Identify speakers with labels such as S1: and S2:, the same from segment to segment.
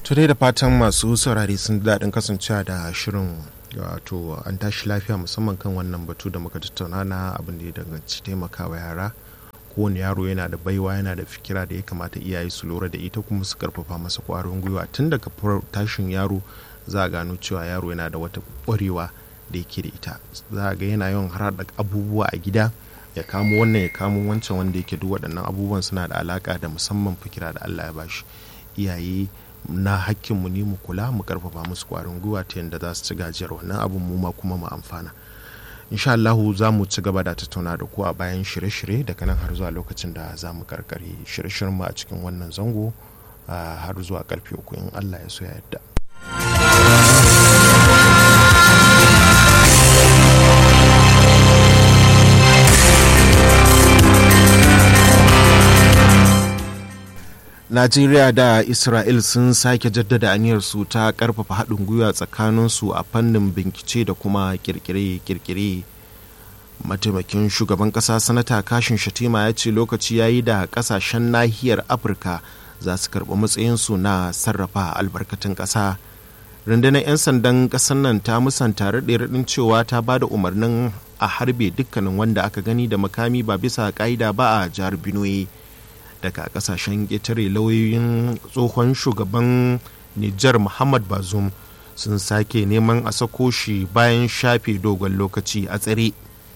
S1: Tudai da fatan masu saurari sun daɗin kasancewa da shirin wato an tashi lafiya musamman kan wannan batu da muka tattauna na abin da ya danganci taimakawa yara kowane yaro yana da baiwa yana da fikira da ya kamata iyaye su lura da ita kuma su karfafa masa kwarin gwiwa tun daga tashin yaro za a gano cewa yaro yana da wata ƙwarewa da yake da ita za a ga yana yawan harhaɗa abubuwa a gida ya kamo wannan ya kamo wancan wanda yake duk waɗannan abubuwan suna da alaƙa da musamman fikira da Allah ya bashi iyaye na hakkinmu ne mu kula mu karfafa musu kwarin gwiwa ta yadda za su ci gajiyar wannan abin mu ma kuma mu amfana insha Allahu za mu ci gaba da tattauna da ku a bayan shirye-shirye daga nan har zuwa lokacin da za mu karkare shirye-shiryen mu a cikin wannan zango har zuwa karfe uku in Allah ya so ya yadda. Najeriya da Isra'il sun sake jaddada aniyarsu ta karfafa haɗin gwiwa tsakaninsu a fannin bincike da kuma kirkire-kirkire. Mataimakin shugaban ƙasa sanata kashin shatima ya ce lokaci ya yi da ƙasashen nahiyar Afirka za su karɓi matsayinsu na sarrafa albarkatun ƙasa. Rundunar 'yan sandan ƙasar nan ta musanta raɗe-raɗin cewa ta ba da umarnin a harbe dukkanin wanda aka gani da makami ba bisa ƙa'ida ba a jihar Benue. daga kasashen ƙetare lauyoyin tsohon shugaban Nijar Muhammad Bazoum sun sake neman a sako shi bayan shafe dogon lokaci a tsare.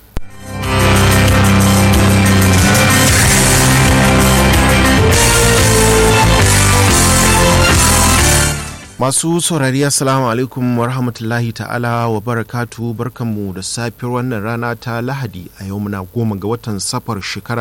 S1: Masu saurari Assalamu alaikum wa rahmatullahi ta'ala wa barakatu barkanmu da safiyar wannan rana ta Lahadi a yau muna goma ga watan safar shekara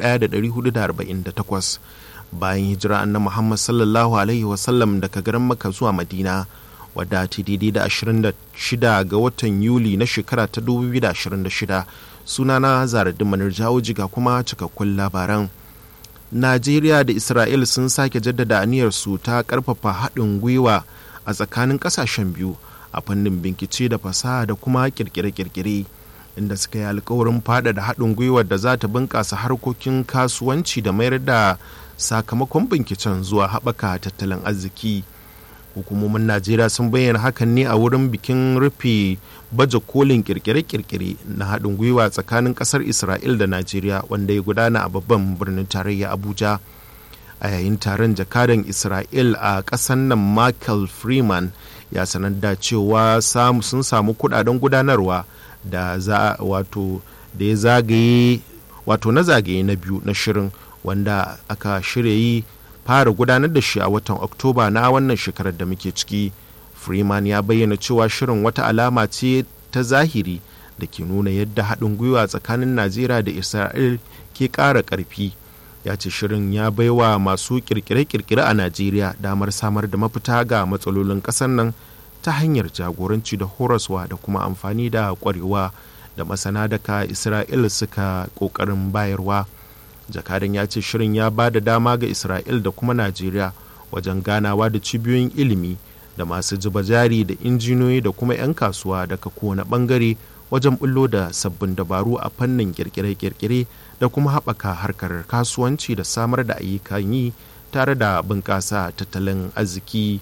S1: 1448 bayan hijira anna Muhammad sallallahu alaihi wasallam daga garin Makka zuwa Madina wadda ta daidai da 26 ga watan Yuli na shekara ta 2026 sunana Zaradin Manar Jawo jiga kuma cikakkun labaran. Najeriya da Isra'il sun sake jaddada aniyarsu ta karfafa haɗin gwiwa a tsakanin ƙasashen biyu a fannin bincike da fasaha da kuma kirkire-kirkire inda suka yi alkawarin faɗaɗa haɗin gwiwar da za ta bunƙasa harkokin kasuwanci da mayar da sakamakon binciken zuwa haɓaka tattalin arziki. hukumomin najeriya sun bayyana hakan ne a wurin bikin rufe baje kolin kirkire-kirkire na haɗin gwiwa tsakanin ƙasar isra'il da najeriya wanda ya gudana a babban birnin tarayya abuja a yayin taron jakadan isra'il a ƙasar nan michael freeman ya sanar da cewa sun samu kudaden gudanarwa da za wato da ya zagaye wato na zagaye na biyu na shirin wanda aka shirya yi fara gudanar da shi a watan oktoba na wannan shekarar da muke ciki freeman ya bayyana cewa shirin wata alama ce ta zahiri da ke nuna yadda haɗin gwiwa tsakanin najeriya da isra'il ke ƙara ƙarfi ya ce shirin ya baiwa masu kirkire-kirkire a najeriya damar samar da mafita ga matsalolin ƙasar nan ta hanyar jagoranci da horaswa da kuma amfani da ƙwarewa da masana daga isra'il suka ƙoƙarin bayarwa. jakadan ya ce shirin ya ba da dama ga isra'il da kuma najeriya wajen ganawa da cibiyoyin ilimi da masu zuba jari da injiniyoyi da kuma 'yan kasuwa daga kowane bangare wajen bullo da sabbin dabaru a fannin kirkire-kirkire da kuma haɓaka harkar kasuwanci da samar da ayyukan yi tare da bunƙasa tattalin arziki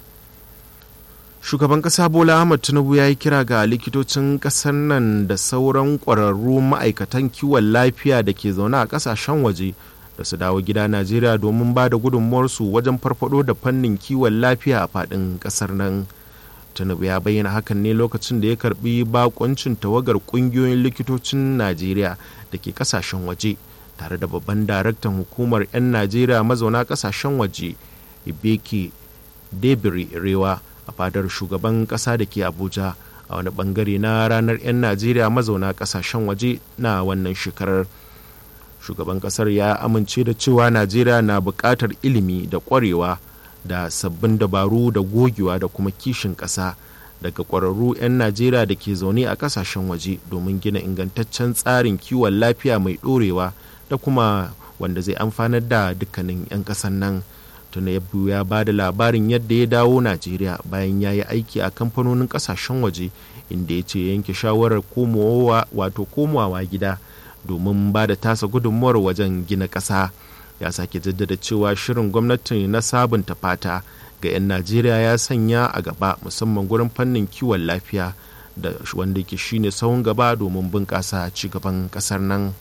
S1: shugaban kasa bola ahmad tinubu ya yi kira ga likitocin kasar nan da sauran kwararru ma'aikatan kiwon lafiya da ke zaune a kasashen waje da su dawo gida najeriya domin ba da gudunmuwarsu wajen farfado da fannin kiwon lafiya a faɗin ƙasar nan tinubu ya bayyana hakan ne lokacin da ya karbi bakoncin tawagar ƙungiyoyin likitocin najeriya da ke kasashen waje tare da babban daraktan hukumar 'yan najeriya mazauna kasashen waje ibeki debiri rewa a fadar shugaban kasa da ke abuja a wani bangare na ranar 'yan najeriya mazauna kasashen waje na wannan shekarar shugaban kasar ya amince da cewa najeriya na buƙatar ilimi da ƙwarewa da sabbin dabaru da gogewa da kuma kishin ƙasa daga ƙwararru 'yan najeriya da ke zaune a kasashen waje domin gina ingantaccen tsarin kiwon lafiya mai ɗorewa da kuma wanda zai amfanar da dukkanin 'yan ƙasan nan Tinubu ya ba da labarin yadda ya dawo Najeriya bayan ya yi aiki a kamfanonin kasashen waje inda ya ce yanke shawarar komowa wato komawa gida domin ba da tasa gudunmuwar wajen gina ƙasa ya sake jaddada cewa shirin gwamnati na sabunta fata ga 'yan najeriya ya sanya a gaba musamman gurin fannin kiwon lafiya da wanda ke shine sahun gaba domin bunƙasa cigaban ƙasar nan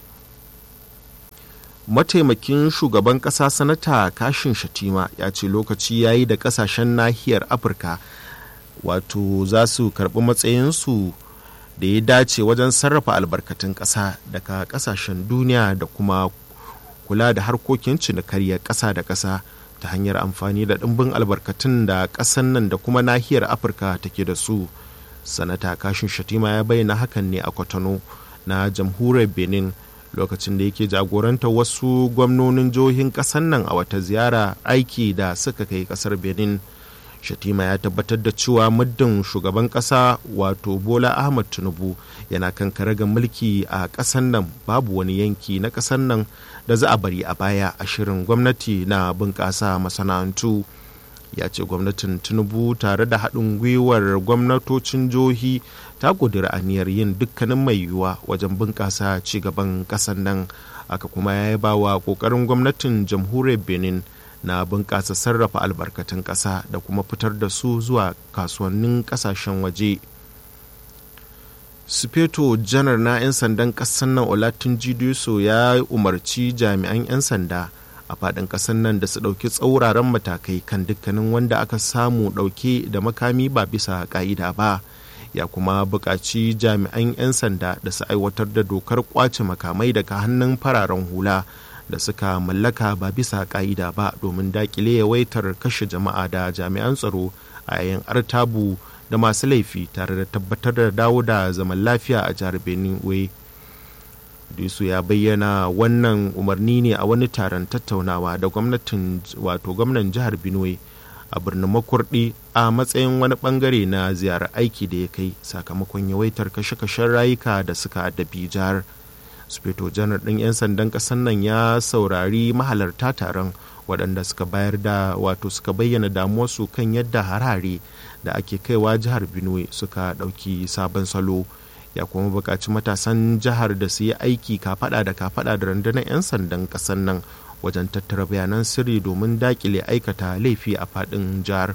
S1: mataimakin shugaban ƙasa sanata kashin shatima ya ce lokaci ya yi da ƙasashen nahiyar afirka wato za su karɓi matsayinsu da ya dace wajen sarrafa albarkatun ƙasa daga ƙasashen duniya da kuma kula da harkokin cinikaryar ƙasa da ƙasa ta hanyar amfani da ɗimbin albarkatun da ƙasan nan da kuma nahiyar afirka take da su sanata kashin shatima ya bayyana hakan ne a kwatano na jamhuriyar benin lokacin da yake jagorantar wasu gwamnonin jihohin ƙasar nan a wata ziyara aiki da suka kai ƙasar benin shatima ya tabbatar da cewa muddin shugaban ƙasa wato bola ahmad tinubu yana kan karagar mulki a ƙasar nan babu wani yanki na ƙasar nan da za a bari a baya a shirin gwamnati na bunƙasa masana'antu ya ce gwamnatin tinubu tare da haɗin gwiwar gwamnatocin jihohi ta ƙudiri aniyar yin dukkanin mai yiwuwa wajen bunƙasa cigaban ƙasar nan aka kuma ya yi bawa ƙoƙarin gwamnatin jamhuriyar benin na bunƙasa sarrafa albarkatun ƙasa da kuma fitar da su zuwa kasuwannin ƙasashen waje sufeto janar na 'yan sandan ƙasar nan olatin jidiso ya umarci jami'an 'yan sanda a faɗin ƙasar nan da su ɗauki tsauraran matakai kan dukkanin wanda aka samu ɗauke da makami ba bisa ƙa'ida ba ya kuma buƙaci jami'an 'yan sanda da su aiwatar da dokar ƙwace makamai daga hannun fararen hula da suka mallaka ba bisa ƙa'ida ba domin daƙile yawaitar kashe jama'a da jami'an tsaro a yayin artabu da masu laifi tare da tabbatar da dawo da zaman lafiya a jihar benin way Disu ya bayyana wannan umarni ne a wani taron tattaunawa da gwamnatin wato gwamnan jihar Benue a birnin Makurdi a matsayin wani bangare na ziyarar aiki da ya kai sakamakon yawaitar kashe-kashen rayuka da suka addabi jihar. Sufeto janar ɗin 'yan sandan ƙasar nan ya saurari mahalarta taron waɗanda suka bayar da wato suka bayyana damuwarsu kan yadda harare da ake kaiwa jihar Benue suka ɗauki sabon salo. ya kuma buƙaci matasan jihar da su yi aiki kafaɗa da kafaɗa da rundunar 'yan sandan ƙasar nan wajen tattara bayanan sirri domin daƙile aikata laifi a faɗin jihar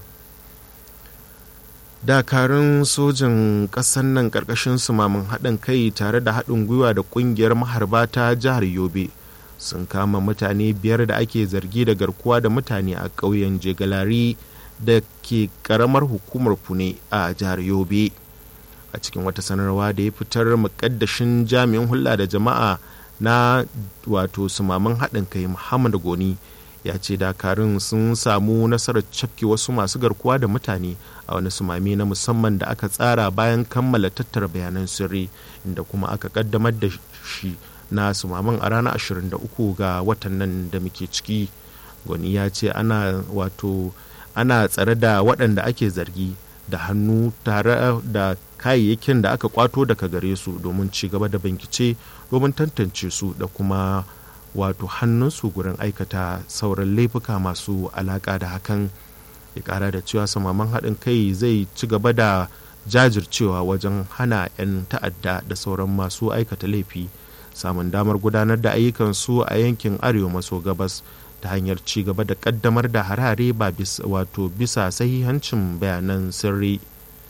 S1: dakarun sojin ƙasar nan ƙarƙashin sumamin haɗin kai tare da haɗin gwiwa da ƙungiyar maharba ta jihar yobe sun kama mutane biyar da ake zargi da garkuwa da mutane a ƙauyen jegalari da ke ƙaramar hukumar fune a jihar yobe a cikin wata sanarwa da ya fitar mukaddashin jami'in hulɗa da jama'a na wato sumaman haɗin kai muhammad goni ya ce dakarun sun samu nasarar cafke wasu masu garkuwa da mutane a wani sumami na musamman da aka tsara bayan kammala tattara bayanan sirri inda kuma aka kaddamar da shi na sumaman a ranar 23 ga watan nan da muke ciki goni ya ce ana wato ana tsare da waɗanda ake zargi da hannu tare da kayayyakin da aka kwato daga gare su domin ci gaba da bincike domin tantance su da kuma wato hannunsu gurin aikata sauran laifuka masu alaka da hakan ya kara da cewa samaman haɗin kai zai ci gaba da jajircewa wajen hana 'yan ta'adda da sauran masu aikata laifi samun damar gudanar da ayyukansu a yankin arewa maso gabas ta hanyar ci gaba da kaddamar da harare ba wato bisa sahihancin bayanan sirri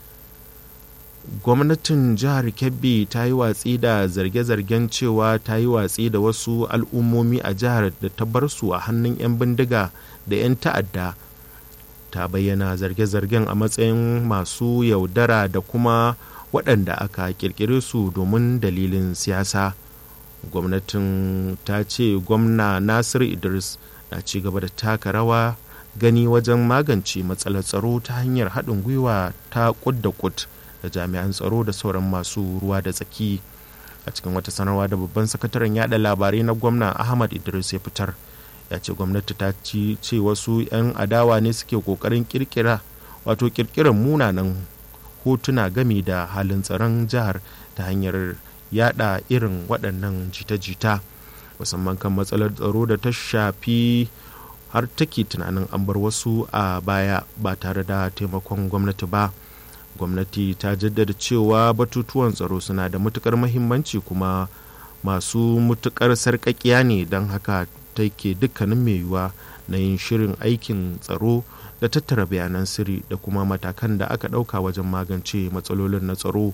S1: gwamnatin jihar kebbi ta yi watsi da zarge-zargen cewa ta yi watsi da wasu al'ummomi a jihar da ta bar su a hannun 'yan bindiga da 'yan ta'adda ta bayyana zarge-zargen a matsayin masu yaudara da kuma waɗanda aka kirkire su domin dalilin siyasa gwamnatin ta ce gwamna nasir idris na ci gaba da taka rawa gani wajen magance matsalar tsaro ta hanyar haɗin gwiwa ta kud da kud da jami'an tsaro da sauran masu ruwa da tsaki a cikin wata sanarwa da babban sakataren yada labarai na gwamna ahmad idris ya fitar ya ce gwamnati ta ci ce wasu 'yan adawa ne suke kokarin kirkira wato kirkirar munanan hotuna gami da halin tsaron jihar ta hanyar yada irin waɗannan jita-jita musamman kan matsalar tsaro da ta shafi har take tunanin an bar wasu a baya ba tare da taimakon gwamnati ba gwamnati ta jaddada cewa batutuwan tsaro suna da matukar mahimmanci kuma masu matukar sarƙaƙiya ne don haka take dukkanin mai yiwuwa na yin shirin aikin tsaro da tattara bayanan sirri da kuma matakan da aka ɗauka wajen magance matsalolin na tsaro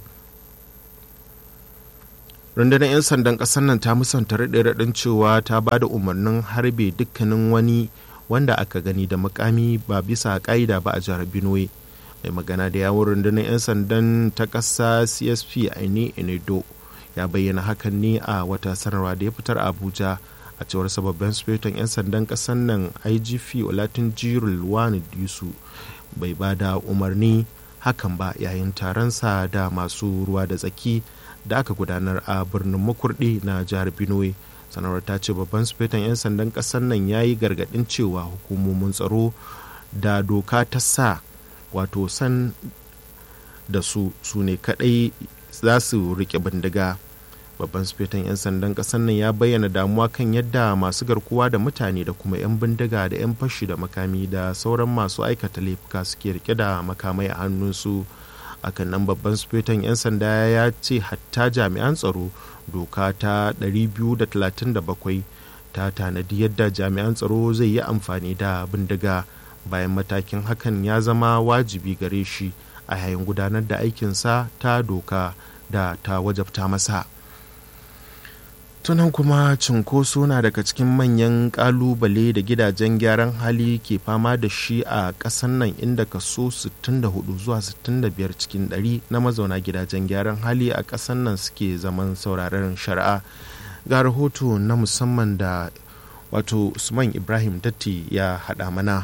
S1: rundunar 'yan sandan ƙasar nan ta musanta raɗe-raɗin cewa ta ba da umarnin harbe dukkanin wani wanda aka gani da makami ba bisa ƙa'ida ba a jihar benue mai magana da yawon rundunar 'yan sandan ta ƙasa csp aini enedo ya bayyana hakan ne a wata sanarwa da ya fitar a abuja a cewar sababbin sufetan 'yan sandan ƙasar nan igp olatin jirul wani yusu bai ba da umarni hakan ba yayin taronsa da masu ruwa da tsaki da aka gudanar a birnin makurdi na jihar benue sanarwar ta ce babban sufetan 'yan sandan ƙasar nan ya yi gargaɗin cewa hukumomin tsaro da doka ta sa wato san da su su ne kaɗai za su rike bindiga babban sufetan 'yan sandan ƙasar nan ya bayyana damuwa kan yadda masu garkuwa da mutane da kuma 'yan bindiga da 'yan fashi da makami da sauran masu aikata laifuka suke rike da makamai a hannunsu akan nan babban sufetan 'yan sanda ya ce hatta jami'an tsaro doka ta 237 ta tanadi yadda jami'an tsaro zai yi amfani da bindiga bayan matakin hakan ya zama wajibi gare shi a yayin gudanar da aikinsa ta doka da ta wajabta masa tunan kuma cinkoso na daga cikin manyan kalubale da gidajen gyaran hali ke fama da shi a ƙasan nan inda kaso 64 zuwa 65 cikin 100 na mazauna gidajen gyaran hali a ƙasan nan suke zaman sauraron shari'a ga rahoto na musamman da wato usman ibrahim datti ya haɗa mana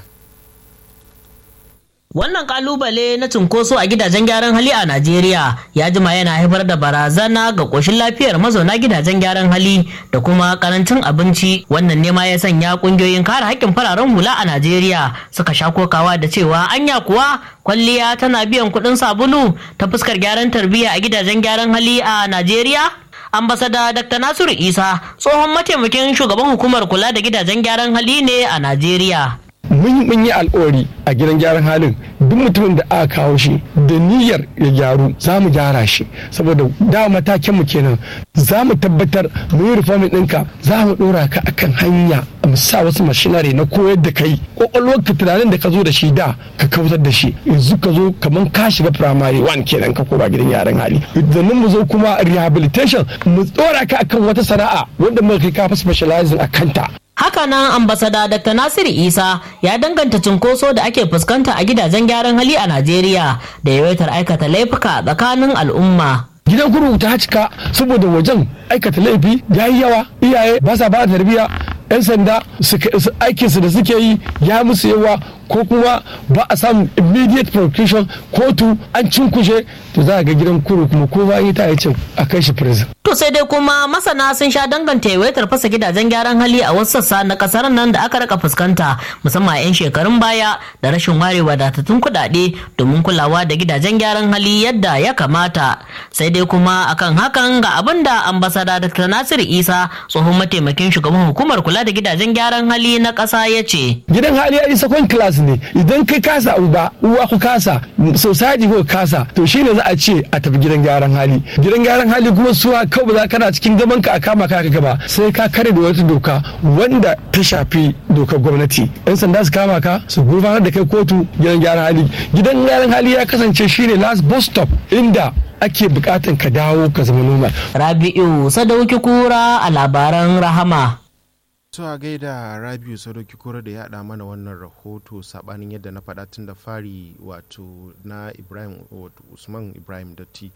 S2: Wannan kalubale na cunkoso a gidajen gyaran hali a Najeriya ya jima yana haifar da barazana ga ƙoshin lafiyar mazauna gidajen gyaran hali da kuma karancin abinci. Wannan ne ma ya sanya ƙungiyoyin kare haƙƙin fararen hula a Najeriya suka sha kokawa da cewa anya kuwa kwalliya tana biyan kuɗin sabulu ta fuskar gyaran tarbiyya a gidajen gyaran hali a Najeriya. ambasada dr nasiru isa tsohon mataimakin shugaban hukumar kula da gidajen gyaran hali ne a najeriya
S3: mun mun yi alkawari a gidan gyaran halin duk mutumin da aka kawo shi da niyyar ya gyaru za mu gyara shi saboda da matakin mu kenan za mu tabbatar mu yi reformin ɗinka za mu ɗora ka akan hanya mu sa wasu mashinari na koyar da kai kwakwalwar ka tunanin da ka zo da shi da ka kautar da shi yanzu ka zo kamar ka shiga primary one kenan ka koma gidan gyaran hali idan mu zo kuma rehabilitation mu ɗora ka akan wata sana'a wanda muka kai ka fi specializing a kanta
S2: Hakanan ambasada Dr. Nasiru Isa ya danganta cunkoso da ake fuskanta a gidajen gyaran hali a Najeriya da yawaitar aikata laifuka tsakanin al'umma.
S3: gidan kurkuku ta cika saboda wajen aikata laifi ya yi yawa iyaye ba sa ba tarbiyya 'yan sanda aikinsu da suke yi ya musu yawa ko kuma ba a samun immediate prosecution kotu an cinkushe to za a ga gidan kuru kuma ko ba yi ta ya ce a kai shi prison.
S2: To sai dai kuma masana sun sha danganta yawaitar fasa gidajen gyaran hali a wasu sassa na kasar nan da aka raka fuskanta musamman 'yan shekarun baya da rashin ware wadatattun kuɗaɗe domin kulawa da gidajen gyaran hali yadda ya kamata. Sai dai kuma akan hakan ga abin da ambasada Dr. Nasiru Isa tsohon mataimakin shugaban hukumar kula da gidajen gyaran hali na ƙasa ya ce.
S3: Gidan hali ya yi second class ne idan kai kasa uba uwa ku kasa society ko kasa to shine za a ce a tafi gidan gyaran hali gidan gyaran hali kuma suwa kawai ba za kana cikin gaban ka a kama ka gaba sai ka kare da wata doka wanda ta shafi dokar gwamnati yan sanda su kama ka su gurfanar da kai kotu gidan gyaran hali gidan gyaran hali ya kasance shine last bus stop inda ake bukatan ka dawo ka zama noma
S2: Rabi'u Sadauki Kura a labaran Rahama.
S1: to a gaida rabiu sadauki kura da ya haɗa mana wannan rahoto saɓanin yadda na faɗa tun da fari wato na ibrahim wato usman ibrahim datti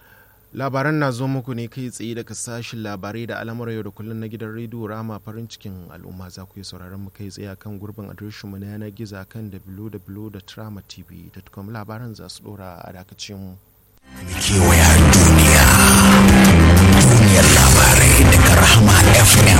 S1: labaran na zo muku ne kai tsaye daga sashin labarai da al'amuran yau da kullum na gidan rediyo rama farin cikin al'umma za ku yi sauraron mu kai tsaye kan gurbin adireshinmu na yanar gizo kan www.tramatv.com labaran za su ɗora a dakacin mu
S4: kewaya duniya duniyar labarai daga rahama fm